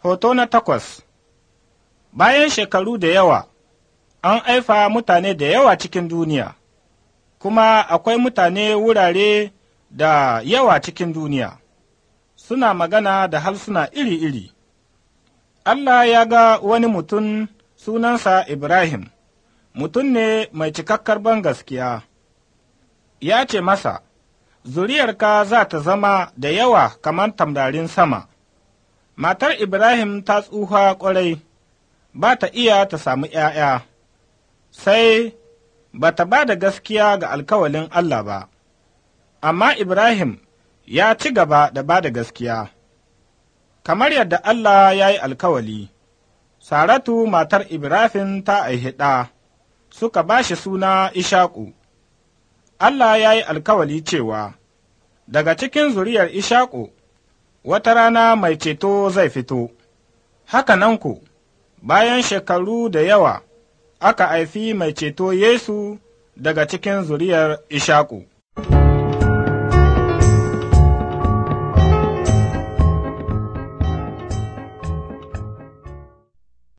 Hoto na takwas Bayan shekaru da yawa, an aifa mutane da yawa cikin duniya, kuma akwai mutane wurare da yawa cikin duniya, suna magana da harsuna iri-iri. Allah ya ga wani mutum sunansa Ibrahim, mutum ne mai cikakkar ban gaskiya. Ya ce masa, Zuriyarka za ta zama da yawa kamar tamdarin sama. Matar Ibrahim ta tsufa ƙwarai, ba ta iya ta samu ’ya'ya, sai ba ta ba da gaskiya ga alkawalin Allah ba, amma Ibrahim ya ci gaba da ba da gaskiya. Kamar yadda Allah ya yi alkawali, Saratu matar Ibrahim ta aihi ɗa, suka ba shi suna Ishaku. Allah ya yi alkawali cewa, Daga cikin zuriyar Ishaku, wata rana mai ceto zai fito, haka nan ku, bayan shekaru da yawa, aka haifi mai ceto Yesu daga cikin zuriyar Ishaku.